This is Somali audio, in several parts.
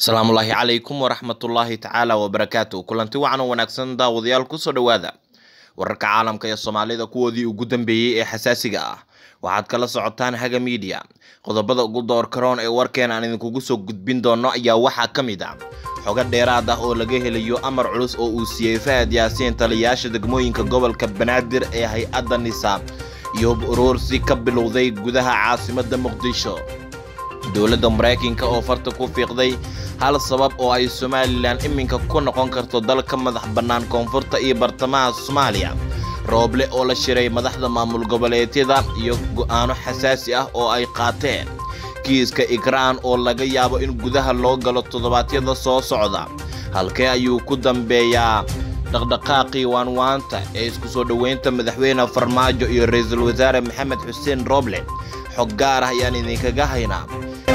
asalaamullaahi calaykum waraxmatullaahi tacaala wabarakaatu kulanti wacan oo wanaagsan daawadayaal kusoo dhowaada wararka caalamka ee soomaalida kuwoodii ugu dambeeyey ee xasaasiga ah waxaad kala socotaan haga miidiya qodobada ugu door karoon ee warkeen aan idinkugu soo gudbin doono ayaa waxaa ka mid ah xogo dheeraad ah oo laga helayo amar culus oo uu siiyey fahad yaasiin taliyayaasha degmooyinka gobolka banaadir ee hay-adda nisa iyo uruursi ka bilowday gudaha caasimadda muqdisho dowladda maraykanka oo farta ku fiiqday hal sabab oo ay somalilan iminka ku noqon karto dalka madax bannaan koonfurta iyo bartamaha soomaaliya rooble oo la shiray madaxda maamul goboleedyada iyo go'aano xasaasi ah oo ay qaateen kiiska ikraan oo laga yaabo in gudaha loo galo toddobaadyada soo socda halkee ayuu ku dambeeyaa dhaqdhaqaaqii waanwaanta ee isku soo dhoweynta madaxweyne farmaajo iyo ra-iisul wasaare maxamed xuseen rooble xog gaar ah ayaan idinkaga haynaa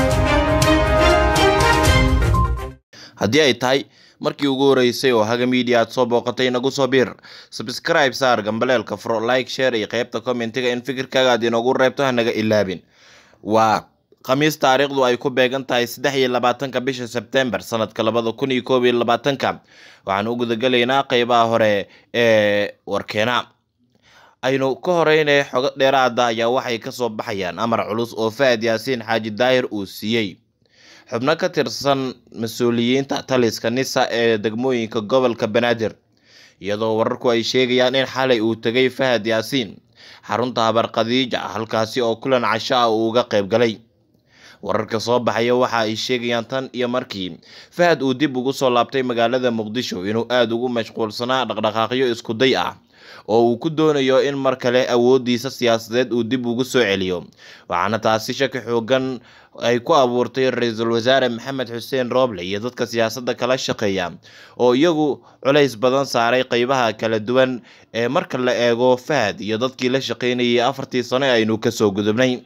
haddii ay tahay markii ugu horeysay oo haga miidiya aad soo booqatay nagu soo biir sabscribe saar gambaleelka fro like share iyo qaybta commentiga in fikirkaaga aad inoogu reebto hanaga ilaabin waa khamiis taariikhdu ay ku beegan tahay saddex iyo labaatanka bisha sebtembar sanadka labada kun iyo koob iyo labaatanka waxaan u gudagelaynaa qeybaha hore ee warkeena aynu ka horeynay xogo dheeraada ayaa waxay kasoo baxayaan amar culus oo fahad yaasiin xaaji daahir uu siiyey xubno ka tirsan mas-uuliyiinta taliska nisa ee degmooyinka gobolka banaadir iyadoo wararku ay sheegayaan in xalay uu tegay fahad yaasiin xarunta habar khadiija halkaasi oo kulan casho ah uu uga qayb galay wararka soo baxaya waxa ay sheegayaan tan iyo markii fahad uu dib ugu soo laabtay magaalada muqdisho inuu aada ugu mashquulsanaa dhaqdhaqaaqyo iskuday ah oo uu ku doonayo in mar kale awoodiisa siyaasadeed uu dib ugu soo celiyo waxaana taasi shaki xoogan ay ku abuurtay ra-iisul wasaare maxamed xuseen rooble iyo dadka siyaasadda kala shaqeeya oo iyagu culays badan saaray qeybaha kala duwan ee marka la eego fahad iyo dadkii la shaqeynayay afartii sano ee aynu kasoo gudubnay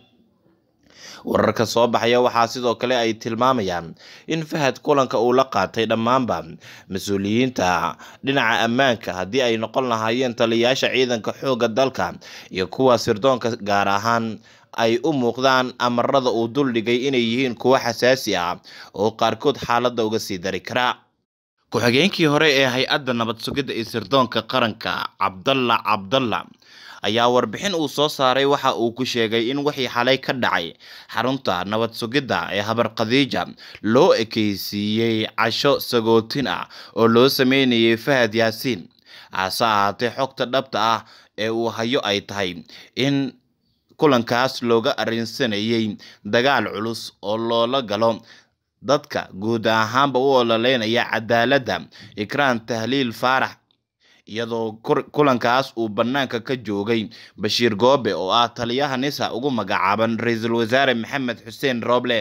wararka soo baxaya waxaa sidoo kale ay tilmaamayaan in fahad kulanka uu la qaatay dhammaanba mas-uuliyiinta dhinaca ammaanka haddii ay noqon lahaayeen taliyayaasha ciidanka xoogga dalka iyo kuwa sirdoonka gaar ahaan ay u muuqdaan amarada uu duldhigay inay yihiin kuwo xasaasi ah oo qaarkood xaaladda uga sii dari karaa ku-xigeenkii hore ee hay-adda nabad sugidda iyo sirdoonka qaranka cabdalla cabdalla ayaa warbixin uu soo saaray waxa uu ku sheegay in wixii xalay ka dhacay xarunta nabad sugidda ee habar khadiija loo ekeysiiyey casho sagootin ah oo loo sameynayay fahad yaasiin hase ahaatee xogta dhabta ah ee uu hayo ay tahay in kulankaas looga arrinsanayay dagaal culus oo loola galo dadka guud ahaanba u ololeynaya cadaaladda ikraan tahliil faarax iyadoo kulankaas uu bannaanka ka joogay bashiir goobe oo ah taliyaha nisa ugu magacaaban ra-iisul wasaare maxamed xuseen rooble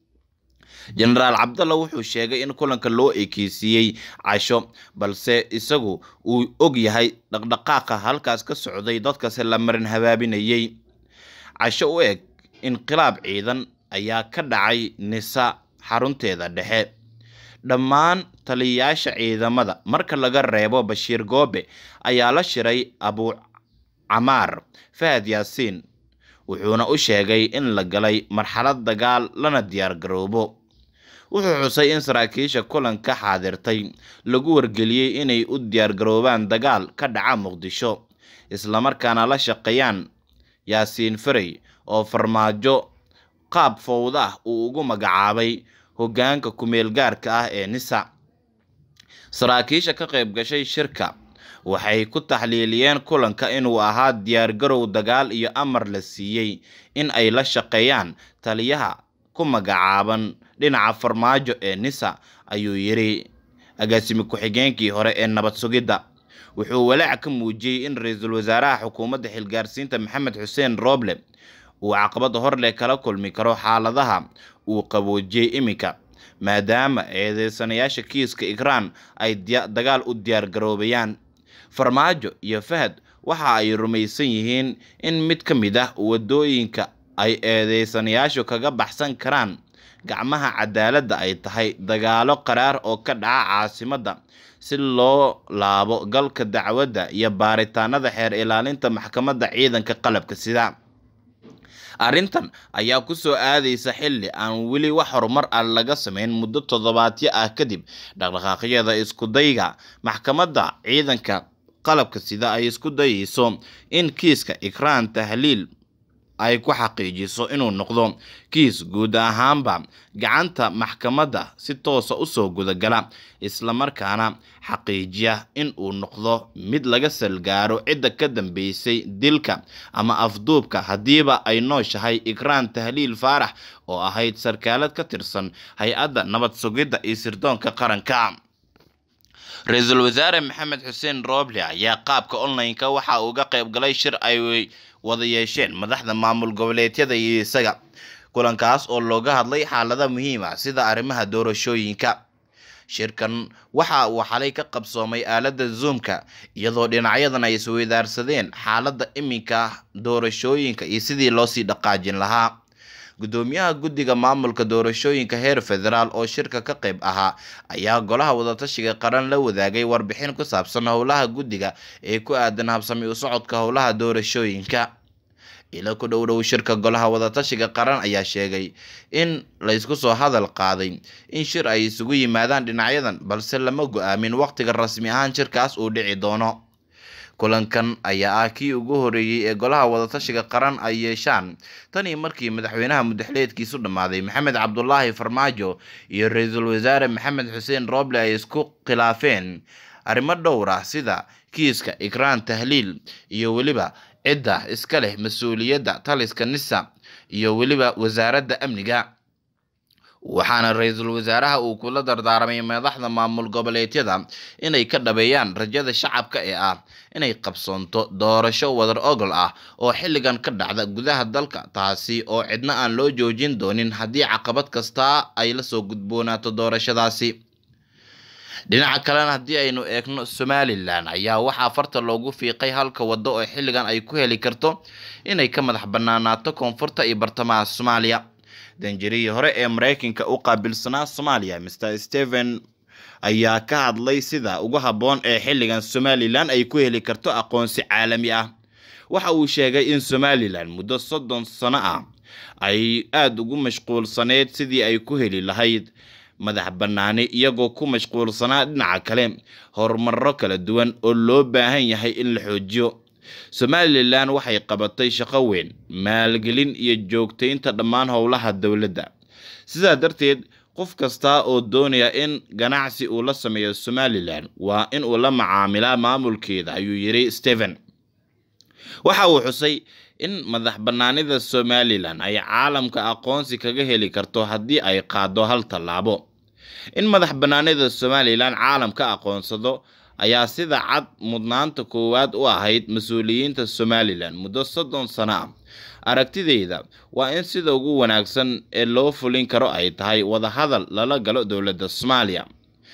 jenaraal cabdalla wuxuu sheegay in kulanka loo ekeysiiyey casho balse isagu uu og yahay dhaqdhaqaaqa halkaas ka socday dadkase la marin habaabinayay casho u eg inqilaab ciidan ayaa ka dhacay nisa xarunteeda dhexe dhammaan taliyayaasha ciidamada marka laga reebo bashiir goobe ayaa la shiray abu camaar fahad yaasiin wuxuuna u sheegay in la galay marxalad dagaal lana diyaar garoobo wuxuu xusay in saraakiisha kulanka xaadirtay lagu wargeliyey inay u diyaargaroobaan dagaal ka dhaca muqdisho islamarkaana la shaqeeyaan yaasiin farey oo farmaajo qaab fowda ah uu ugu magacaabay hoggaanka kumeel gaarka ah ee nisa saraakiisha ka qayb gashay shirka waxay ku taxliiliyeen kulanka inuu ahaa diyaargarow dagaal iyo amar la siiyey in ay la shaqeeyaan taliyaha ku magacaaban dhinaca farmaajo ee nisa ayuu yidhi agaasimi ku-xigeenkii hore ee nabad sugidda wuxuu walaac ka muujiyey in ra-iisul wasaaraha xukuumadda xilgaarsiinta maxamed xuseen rooble uu caqabad horleh kala kulmi karo xaaladaha uu qaboojiyey iminka maadaama eedeysanayaasha kiiska ikraan ay dagaal u diyaargaroobayaan farmaajo iyo fahad waxa ay rumaysan yihiin in mid ka mid ah wadooyinka ay eedeysanayaashu kaga baxsan karaan gacmaha cadaaladda ay tahay dagaalo qaraar oo ka dhaca caasimadda si loo laabo galka dacwadda iyo baaritaanada xeer ilaalinta maxkamadda ciidanka qalabka sida arrintan ayaa ku soo aadaysa xilli aan weli wax horumar ah laga sameyn muddo toddobaadyo ah kadib dhaqdhaqaaqyada iskudayga maxkamadda ciidanka qalabka sida ay isku dayeyso in kiiska ikraan tahliil ay ku xaqiijiso inuu noqdo kiis guud ahaanba gacanta maxkamadda si toosa usoo gudagala islamarkaana xaqiijiya in uu noqdo mid laga salgaaro cidda ka dambeysay dilka ama afduubka haddiiba ay nooshahay ikraan tahliil faarax oo ahayd sarkaalad ka tirsan hay-adda nabad sugidda iyo sirdoonka qaranka ra-iisul wasaare maxamed xuseen rooble ayaa qaabka online-ka waxa uu ga qayb galay shir ay wada yeesheen madaxda maamul goboleedyada iyo isaga kulankaas oo looga hadlay xaalada muhiim ah sida arrimaha doorashooyinka shirkan waxa uu xalay ka qabsoomay aaladda zoomka iyadoo dhinacyadan ay isweydaarsadeen xaaladda iminka doorashooyinka iyo sidii loosii dhaqaajin lahaa gudoomiyaha guddiga maamulka doorashooyinka heer federaal oo shirka ka qayb ahaa ayaa golaha wadatashiga qaran la wadaagay warbixin ku saabsan howlaha guddiga ee ku aadan habsami u socodka howlaha doorashooyinka ila ku dhow dhow shirka golaha wadatashiga qaran ayaa sheegay in laysku soo hadal qaaday in shir ay isugu yimaadaan dhinacyadan balse lama go-aamin waqtiga rasmi ahaan shirkaas uu dhici doono kulankan ayaa ah kii ugu horeeyey ee golaha wadatashiga qaran ay yeeshaan tanii markii madaxweynaha mudaxleedkiisu dhammaaday maxamed cabdulaahi farmaajo iyo ra-iisul wasaare maxamed xuseen rooble ay isku khilaafeen arrimo dhowr ah sida kiiska ikraan tahliil iyo weliba cidda iska leh mas-uuliyadda taliska nisa iyo weliba wasaaradda amniga waxaana ra-iisul wasaaraha uu kula dardaaramay madaxda maamul goboleedyada inay ka dhabeeyaan rajada shacabka ee ah inay qabsoonto doorasho wadar ogol ah oo xilligan ka dhacda gudaha dalka taasi oo cidna aan loo joojin doonin haddii caqabad kasta ay lasoo gudboonaato doorashadaasi dhinaca kalena haddii aynu eegno somalilan ayaa waxaa farta loogu fiiqay halka waddo oo xilligan ay ku heli karto inay ka madax banaanaato koonfurta iyo bartamaha soomaaliya danjarihii hore ee mareykanka u qaabilsanaa soomaaliya mr stephen ayaa ka hadlay sida ugu habboon ee xilligan somalilan ay ku heli karto aqoonsi caalami ah waxa uu sheegay in somalilan muddo soddon sano ah ay aada ugu mashquulsaneyd sidii ay ku heli lahayd madax bannaani iyagoo ku mashquulsanaa dhinaca kale horumarro kala duwan oo loo baahan yahay in la xoojiyo somalilan waxay qabatay shaqo weyn maalgelin iyo joogtaynta dhammaan howlaha dowladda sidaa darteed qof kasta oo doonaya in ganacsi uu la sameeyo somalilan waa in uu la macaamilaa maamulkeeda ayuu yidhi stephen waxa uu xusay in madax bannaanida somalilan ay caalamka aqoonsi kaga heli karto haddii ay qaado hal tallaabo in madax bannaanida somalilan caalamka aqoonsado ayaa sida cad mudnaanta koowaad u ahayd mas-uuliyiinta somalilan muddo soddon sano ah aragtideyda waa in sida ugu wanaagsan ee loo fulin karo ay tahay wadahadal lala galo dowladda soomaaliya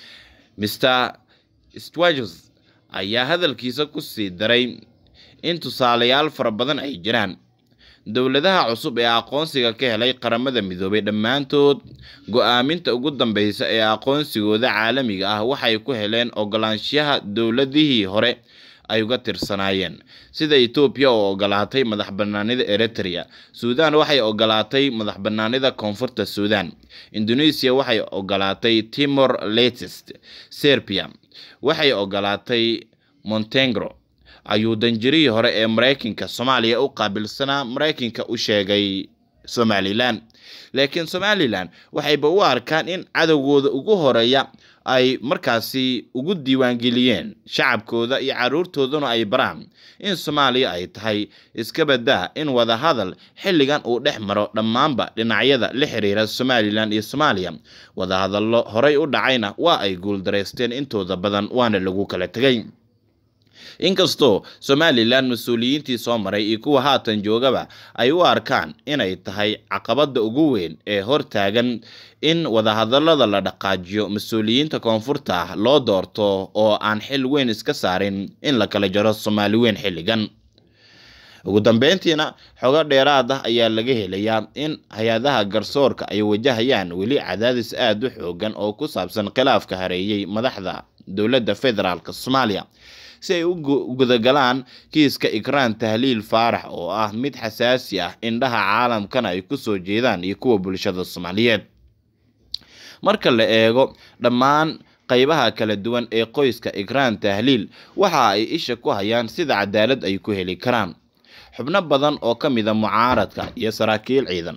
mr stwagos ayaa hadalkiisa ku sii daray in tusaalayaal fara badan ay jiraan dowladaha cusub ee aqoonsiga ka helay qaramada midoobay dhammaantood go-aaminta ugu dambeysa ee aqoonsigooda caalamiga ah waxay ku heleen ogolaanshaha dowladihii hore ay uga tirsanaayeen sida etoobiya oo ogolaatay madax banaanida eritrea suudan waxay ogolaatay madax banaanida koonfurta suudan indonesia waxay ogolaatay timor latest serbia waxay ogolaatay montenegro ayuu danjirihii hore ee mareykanka soomaaliya u qaabilsanaa mareykanka u sheegay somalilan laakiin somalilan waxayba u arkaan in cadowgooda ugu horeeya ay markaasi ugu diiwaangeliyeen shacabkooda iyo caruurtooduna ay baraan in soomaaliya ay tahay iska badaa in wadahadal xilligan uu dhex maro dhammaanba dhinacyada la xiriira somalilan iyo soomaaliya wadahadallo horey u dhacayna waa ay guuldareysteen intooda badan waana lagu kala tegay inkastoo somalilan mas-uuliyiintii soo maray iyo kuwa haatan joogaba ay u arkaan inay tahay caqabada ugu weyn ee hortaagan in wadahadalada la dhaqaajiyo mas-uuliyiinta koonfurta ah loo doorto oo aan xil weyn iska saarin in la kala jaro soomaali weyn xilligan ugu dambeyntiina xogo dheeraad ah ayaa laga helayaa in hay-adaha garsoorka ay wajahayaan weli cadaadis aada u xoogan oo ku saabsan khilaafka hareeyey madaxda dowladda federaalk soomaaliya si ay u gudagalaan kiiska ikraan tahliil faarax oo ah mid xasaasi ah indhaha caalamkana ay kusoo jeedaan iyo kuwa bulshada soomaaliyeed marka la eego dhammaan qaybaha kala duwan ee qoyska ikraan tahliil waxa ay isha ku hayaan sida cadaalad ay ku heli karaan xubno badan oo ka mida mucaaradka iyo saraakiil ciidan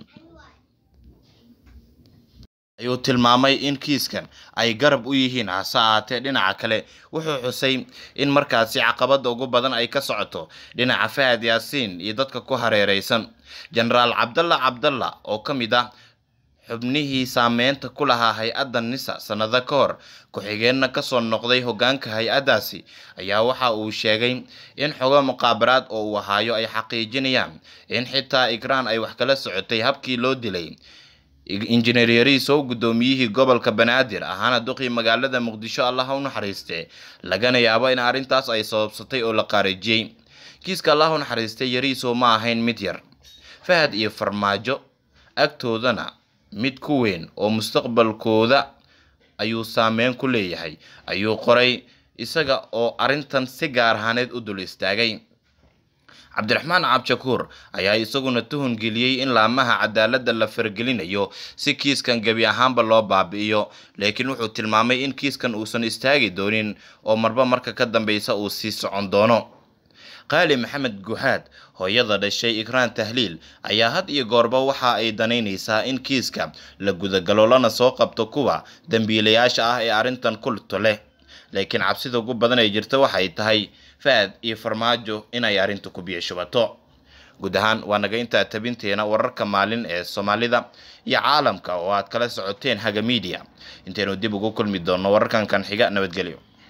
ayuu tilmaamay in kiiskan ay garab u yihiin hase ahaatee dhinaca kale wuxuu xusay in markaasi caqabada ugu badan ay ka socoto dhinaca fahad yaasiin iyo dadka ku hareereysan jenaraal cabdalla cabdalla oo ka mid ah xubnihii saameynta ku lahaa hay-adda nisa sannado ka hor ku-xigeenna kasoo noqday hogaanka hay-addaasi ayaa waxa uu sheegay in xogo muqaabaraad oo uu ahaayo ay xaqiijinayaan in xitaa ikraan ay wax kala socotay habkii loo dilay injineer yariisow guddoomiyihii gobolka banaadir ahaana duqii magaalada muqdisho allaha u naxariiste lagana yaabo in arrintaas ay sababsatay oo la qaarijiyey kiiska allah u naxariistay yariisow ma ahayn mid yar fahad iyo farmaajo agtoodana mid ku weyn oo mustaqbalkooda ayuu saameyn ku leeyahay ayuu qoray isaga oo arrintan si gaar ahaaneed u dul istaagay cabdiraxmaan cabshakuur ayaa isaguna tuhun geliyey in laamaha cadaaladda la faragelinayo si kiiskan gebi ahaanba loo baabi'iyo laakiin wuxuu tilmaamay in kiiskan uusan istaagi doonin oo marba marka ka dambeysa uu sii socon doono qaali maxamed guhaad hooyada dhashay ikraan tahliil ayaa had iyo goorba waxa ay danaynaysaa in kiiska la gudagalo lana soo qabto kuwa dambiilayaasha ah ee arrintan kulto leh laakiin cabsida ugu badan ay jirta waxay tahay faad iyo farmaajo inay arrinta ku biyashubato guud ahaan waa naga intaa tabinteena wararka maalin ee soomaalida iyo caalamka oo aad kala socoteen haga miidiya intaynu dib ugu kulmi doonno wararkan kan xiga nabadgelyo